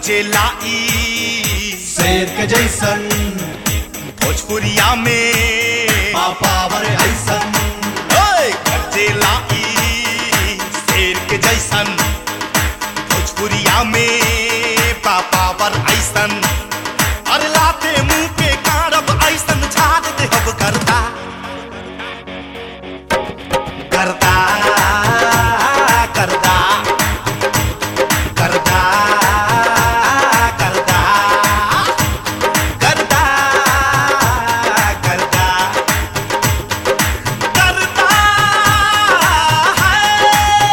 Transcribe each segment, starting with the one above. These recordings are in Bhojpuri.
गरजे लाई शेर के जैसन भोजपुरिया में पापावर ऐसन ओए गरजे लाई शेर के जैसन भोजपुरिया में पापावर ऐसन अरे लाते मुंह के कारब ऐसन झाड़ दे हब करता करता करता करता करता करता करता करता है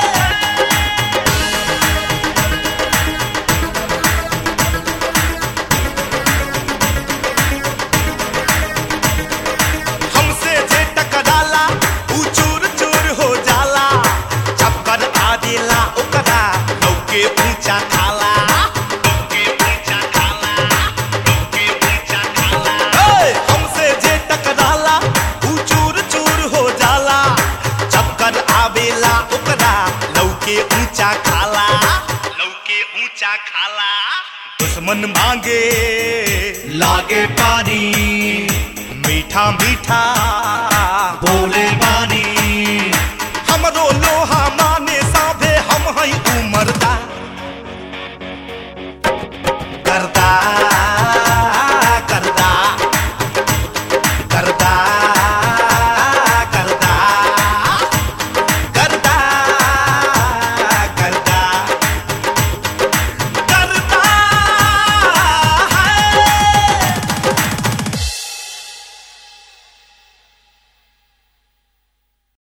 हमसे जे टकराला ऊ चूर चूर हो जाला चक्कर आदिला ओकरा लौके ऊंचा खाला लौके ऊंचा खाला लौके ऊंचा खाला ए, हमसे जे टकराला ऊ चूर चूर हो जाला चक्कर आवेला ओकरा लौके ऊंचा खाला लौके ऊंचा खाला दुश्मन मांगे लागे पानी मीठा मीठा